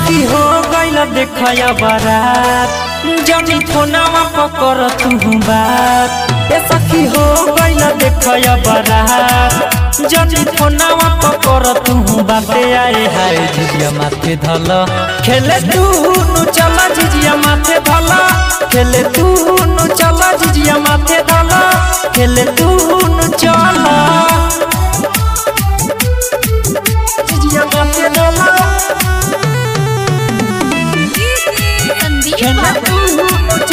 सखी हो गइल देखया बारात जनी फोनवा पकर तू बात ए सखी हो गइल देखया बारात जनी फोनवा पकर तू बाते आए हाय झिझिया माथे धल खेले तू नु चला झिझिया माथे धल खेले तू नु चला झिझिया माथे धल खेले तू नु चला झिझिया माथे धल संदीप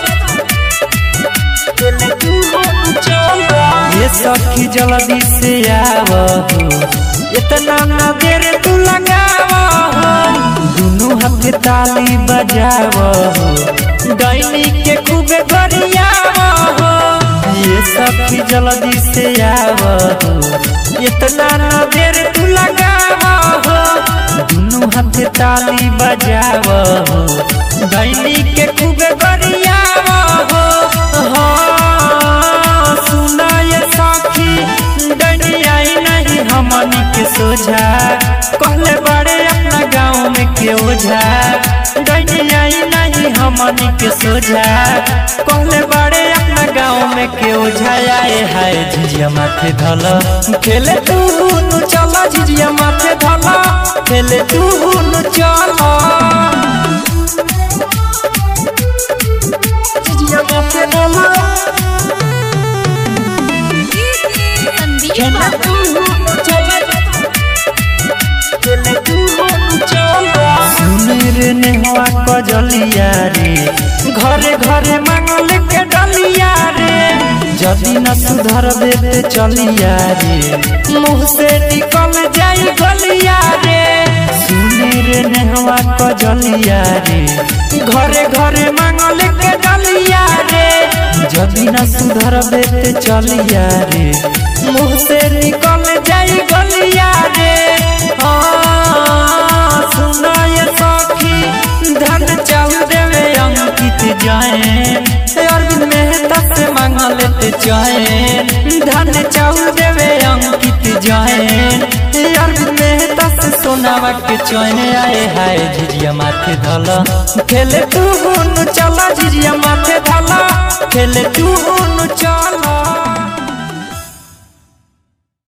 ये सखी जल्दी से आव इतना ना देर तू लगाव दुनू हाथ ताली बजाव डैनी के खूबे गरियाव ये सखी जल्दी से आव इतना ना देर तू लगाव दुनू हाथ ताली बजाव डैनी के खूबे गरियाव हाँ, सुना ये सखी डैनी आई नहीं हमनी के सोझा कहले बड़े अपना गाँव में के ओझा डैनी आई नहीं हमनी के सोझा कहले बड़े अपना गाँव में के ओझा आए हाय झिझिया माथे धल खेले तू नु चला झिझिया माथे धल खेले तू नु चला झिझिया माथे धल संदीप सुनीर नेहवा कजलिया रे घरे घरे मांगल के डलिया रे जदि न सुधर देते चलिया रे मुँह से निकल जाई गलिया रे सुनीर नेहवा कजलिया रे घरे घरे मांगल के डलिया रे जदि न सुधर देते चलिया रे मुँह से निकल जाई गलिया रे हाँ, सुना ये सखी धन चाहू देवे अंकित जाए अरविंद मेहता से मांग लेते जाए धन चाहू देवे अंकित जाए अरविंद मेहता से सोनावा के चैन आए हाय झिझिया माथे धल खेले तू चला झिझिया माथे धल खेले तू चला